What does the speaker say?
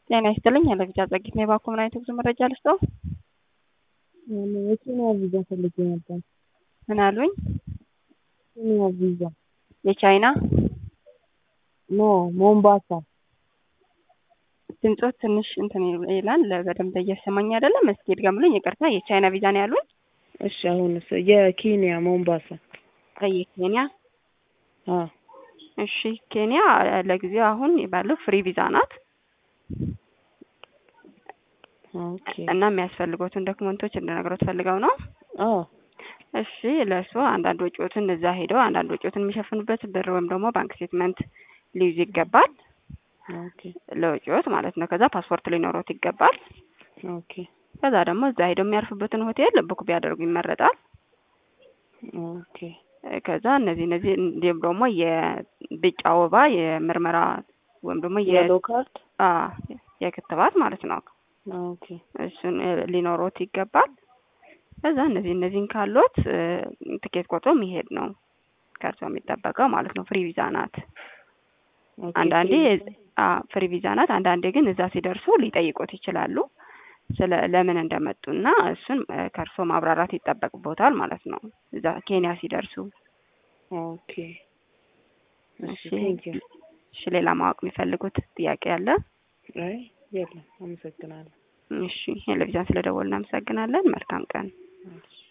ጤና ይስጥልኝ ያለቪዛ ጸጊት ነው የባኮ ምን አይነት ጉዞ መረጃ ልስጠው? የኬንያ ቪዛ ፈልጌ ነበር። ምን አሉኝ? ኬንያ ቪዛ የቻይና ኖ ሞምባሳ። ድምፆት ትንሽ እንትን ይላል በደንብ እየሰማኝ አይደለም። እስኪ ድገምልኝ። ይቅርታ የቻይና ቪዛ ነው ያሉኝ? እሺ አሁንስ የኬንያ ሞምባሳ። የኬንያ አዎ እሺ ኬንያ ለጊዜው አሁን ባለው ፍሪ ቪዛ ናት ኦኬ እና የሚያስፈልጉትን ዶክመንቶች እንድነግሮት ፈልገው ነው። አዎ እሺ ለእሱ አንዳንድ ወጪዎትን እዛ ሄደው አንዳንድ ወጪዎትን የሚሸፍኑበት ብር ወይም ደግሞ ባንክ ስቴትመንት ሊይዙ ይገባል። ኦኬ ለወጪዎት ማለት ነው። ከዛ ፓስፖርት ሊኖሮት ይገባል። ኦኬ ከዛ ደግሞ እዛ ሄደው የሚያርፉበትን ሆቴል ቡክ ቢያደርጉ ይመረጣል። ኦኬ ከዛ እነዚህ እነዚህ እንዲሁም ደግሞ የቢጫ ወባ የምርመራ ወይም ደግሞ የ የሎ ካርድ አ የክትባት ማለት ነው። ኦኬ እሱን ሊኖሮት ይገባል። ከዛ እነዚህ እነዚህን ካሎት ትኬት ቆርጦ የሚሄድ ነው ከእርሶ የሚጠበቀው ማለት ነው። ፍሪ ቪዛ ናት። ኦኬ አንዳንዴ ፍሪ ቪዛ ናት። አንዳንዴ ግን እዛ ሲደርሱ ሊጠይቁት ይችላሉ ስለ ለምን እንደመጡና እሱን ከእርሶ ማብራራት ይጠበቅቦታል ማለት ነው። እዛ ኬንያ ሲደርሱ። ኦኬ እሺ እሺ ቴንክ ዩ እሺ፣ ሌላ ማወቅ የሚፈልጉት ጥያቄ አለ? አይ የለም አመሰግናለሁ እሺ፣ ቴሌቪዥን ስለደወልን እናመሰግናለን። መልካም ቀን። እሺ